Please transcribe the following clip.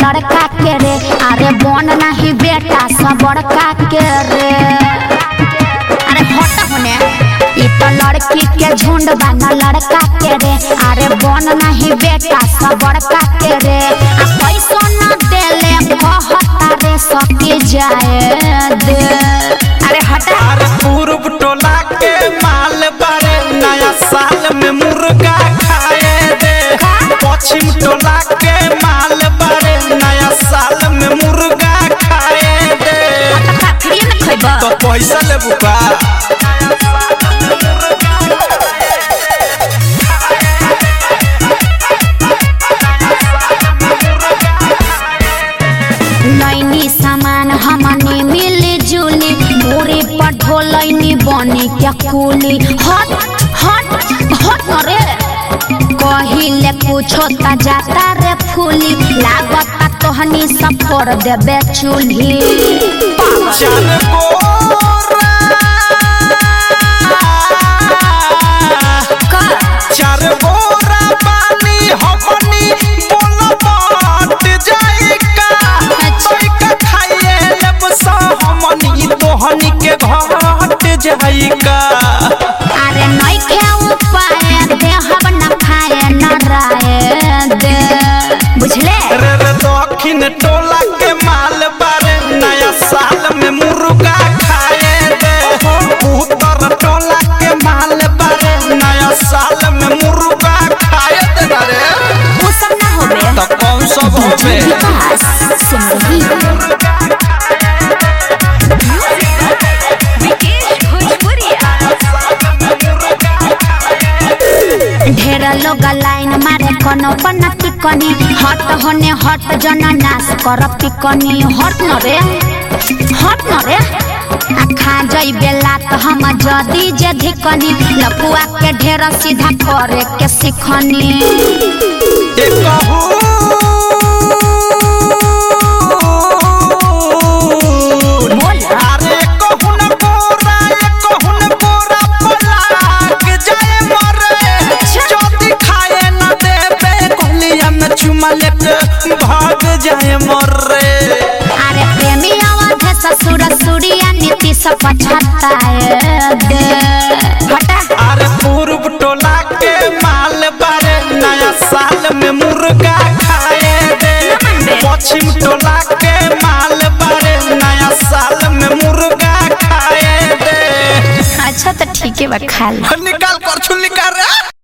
लड़का के रे अरे बन नहीं बेटा सब बड़का के रे अरे हट होने ई तो लड़की के झुंड बना लड़का के रे अरे बन नहीं बेटा सब बड़का के रे आ पैसो न देले कहता रे सके जाए दे अरे हटा अरे पूर्व टोला के माल बारे नया साल में मुर्गा खाए दे पश्चिम टोला के माल बारे नया साल में मुर्गा खाए दे का फ्री में खइबा तो पैसा लेबू का नैनी सामान हमने मिली जुली मूरी पर ढोलैनी बनी क्या कुली हट हट हट न रे कहिले कुछो त जाता रे फूली लागता तोहनी सब कर देबे चूल्ही चल गोरा चार बोरा पानी हमनी बोल बाट जाइका तोइका खाइए लब सा हमनी तोहनी के घाट जाइका अरे नइखे उपाय देहब न खाए न राय दे बुझले रे रे दक्षिण टोला के माल बारे नया साल में मुर्गा खाए दे उत्तर टोला के माल बारे नया साल में मुर्गा खाए दे ना रे वो सब ना होबे तो कौन सब होबे विकास सुन रही ढेर लोग लाइन मारे कोनो पन्ना टिकनी हट होने हट जना नाश कर पिकनी हट न रे हट न रे आ खा जई बेला तो हम जदी जे धिकनी लपुआ के ढेर सीधा करे के सिखनी बोल अरे कहून बोरा कहून बोरा पलाक जाए मरे जदी खाए न देबे कहलिया में चुमा लेके भाग जाए मरे अरे प्रेमी आवाज है ससुर सुरिया नीति सब पछताए दे हटा अरे पूर्व टोला के माल बारे नया साल में मुर्गा खाए दे पश्चिम टोला के माल बारे नया साल में मुर्गा खाए दे अच्छा तो ठीक है बा खा लो निकाल कर निकाल रे